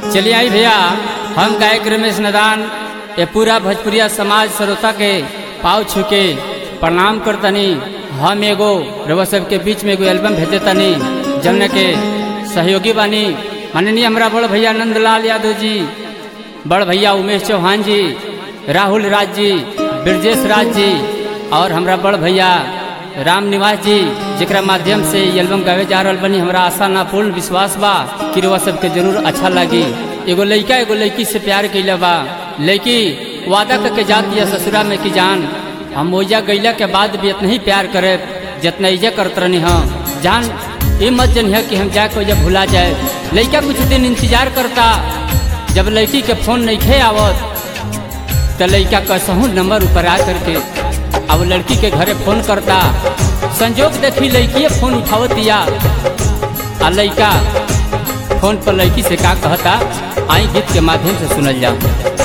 चलिए आई भैया हम गायक रमेश नदान ये पूरा भोजपुरिया समाज श्रोता के पाव छू के प्रणाम करतनी हम एगो रउआ सबके बीच में एगो एल्बम भेजे तनी जमने के सहयोगी बानी माननीय हमारा बड़ भैया नंदलाल यादव जी बड़ भैया उमेश चौहान जी राहुल राज जी ब्रजेश राज जी और हमरा बड़ भैया राम निवास जी जेकरा माध्यम से ये एल्बम गावे जा रहल बनी हमरा आशा ना पूर्ण विश्वास बा कि रउआ सबके जरूर अच्छा लगी एगो लइका एगो लड़की से प्यार कैले बा लड़की वादा करके जाती है ससुरा में कि जान हम ओइजा गैला के बाद भी इतना ही प्यार करे जितना इजा करत रहनी हम जान ये मत जनिह कि हम जाके ओइजा भुला जाए लड़का कुछ दिन इंतजार करता जब लड़की के फोन नहीं खे आवत तो लड़का कसहू नंबर ऊपर आ करके अब लड़की के घरे फोन करता संजोग देखी लड़की फोन उठावतिया आ लड़का फोन पर लड़की से का कहता आई गीत के माध्यम से सुनल जाओ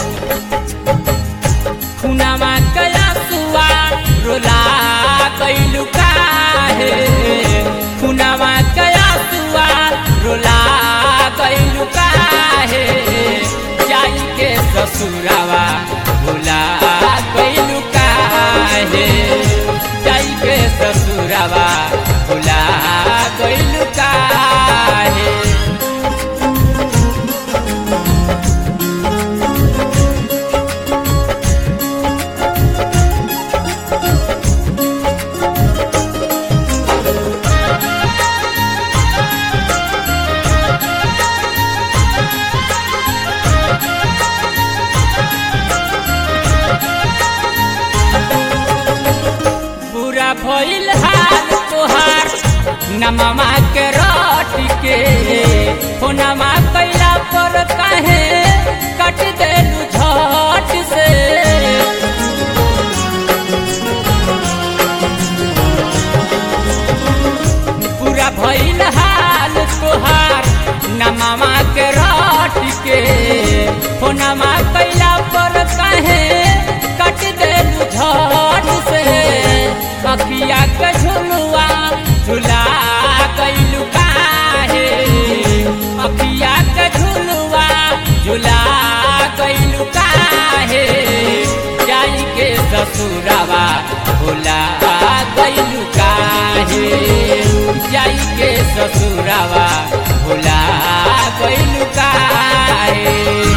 खुनामा कया सुआ रोला कैलु काहे खुनामा कया सुआ रोला कैलु काहे जाई के ससुरावा भुला कैलु काहे जाई के ससुरावा भुला कैलु काहे पूरा भइल हाल तोहार नममा के रट के हो नमा कैला पर काहे कट देलू झट से पूरा भइल हाल तोहार नममा के रट के हो नमा कैला पर काहे कट देलू झट से अखिया के झुलुआ झुला कैलू काहे अखिया के झुलुआ झुला कैलू काहे जाई के ससुरावा भुला कैलू काहे जाई के ससुरावा भुला कैलू काहे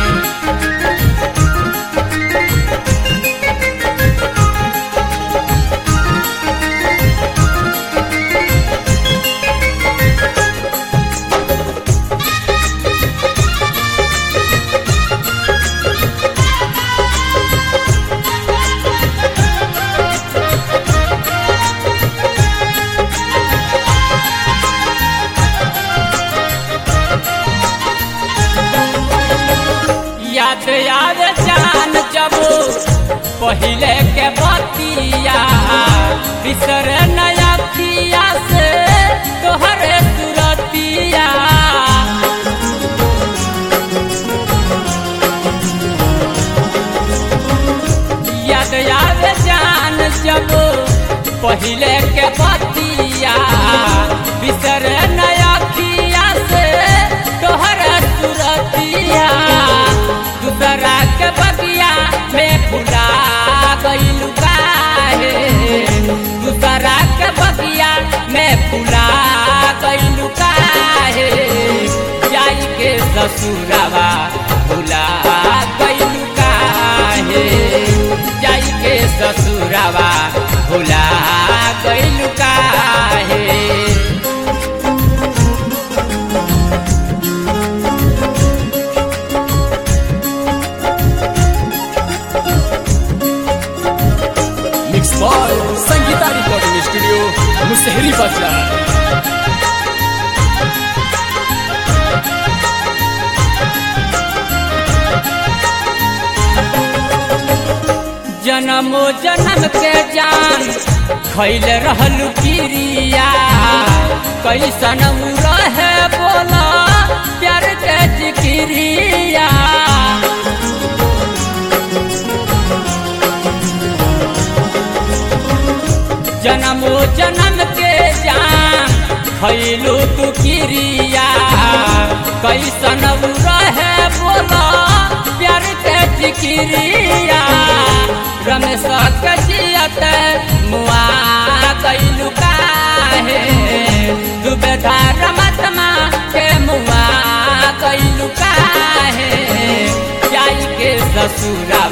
याद याद जान जब पहले के बतिया बिसर नया किया से तोहरे सुरतिया याद याद जान जब पहले के बतिया बिसर नया किया से तोहरा सुरतिया दूसरा के बगिया में फुला गइलू काहे दूसरा के बगिया में फुला गइलू काहे जाई के ससुरावा भुला गइलू काहे जाई के ससुरावा भुला गइलू काहे mix by Sangeeta recording studio Musahari बाजार जन्मो जन्म के जान खैल रहलू किरिया कैसन उ रहे बोला प्यार के जिकिरिया जन्मो जन्म के जान खैलू तू किरिया कैसन उ रहे बोला प्यार के जिकिरिया रमेश के जियत मुआ कैलू काहे दुबेदार मतमा के मुआ कैलू काहे जाई के ससुरा